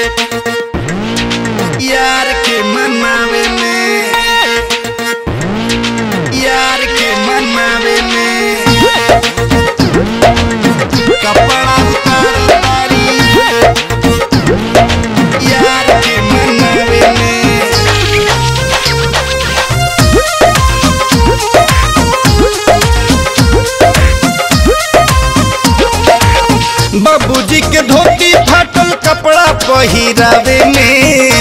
यार के मनावे में यार के मनावे में कपड़ा उतार तारी यार के मनावे में बाबूजी के धोती फाटल कपड़ा पहिरावे में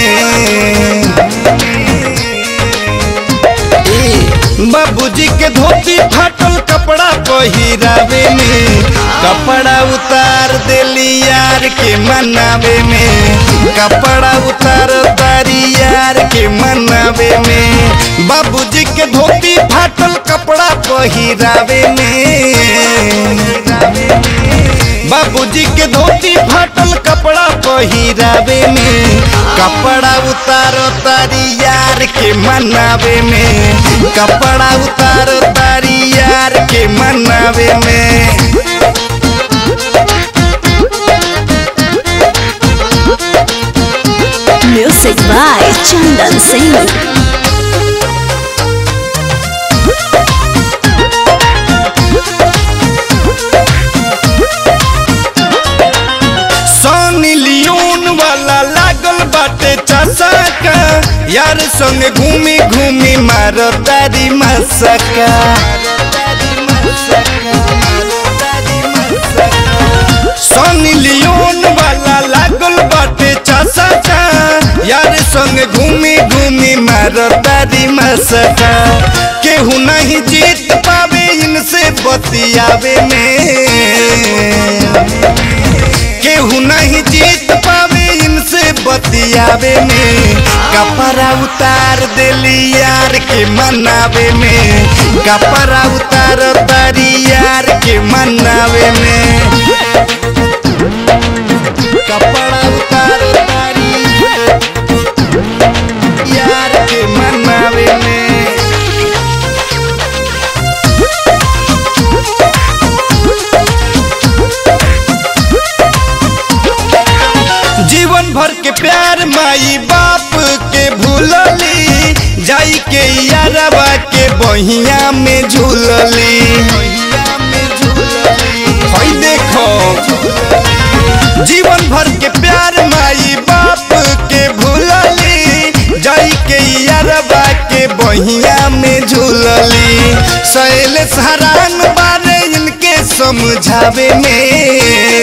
ए, बाबूजी के धोती फाटल कपड़ा पहिरावे में कपड़ा उतार देली यार के मनावे में कपड़ा उतार तारी यार के मनावे में बाबूजी के धोती फाटल कपड़ा पहिरावे में बाबूजी के धोती फाटल कपड़ा पहिरावे में कपड़ा उतारो तारी यार के मनावे में कपड़ा उतारो तारी यार के मनावे में Music by Chandan Singh. सोनी लियोन वाला लागल बाटे चसका यार संग घूमी घूमी मारो तारी मसका सोनी लियोन वाला लागल बाटे चसका यार संग घूमी घूमी मारो तारी मसका केहू नहीं जीत पावे इनसे बतियावे में केहू नहीं जीत पावे इनसे बतियावे में कपड़ा उतार देली यार के मनावे में कपड़ा उतार तारी यार के मनावे में कपड़ा उतार तारी यार के मनावे में जीवन भर के प्यार माई बाप के भूलली जाई के यारबा के बहिया में झूलली हई देखो जीवन भर के प्यार माई बाप के भूलली जाई के यारबा के बहिया में झूलली सैल सरान बारे इनके समझावे में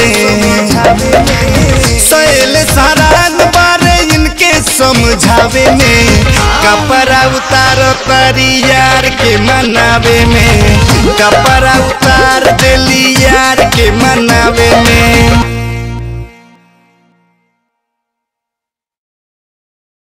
सैल सरान बारे इनके समझावे में कपड़ा उतारो तारी यार के मनावे में कपड़ा उतार देली यार के मनावे में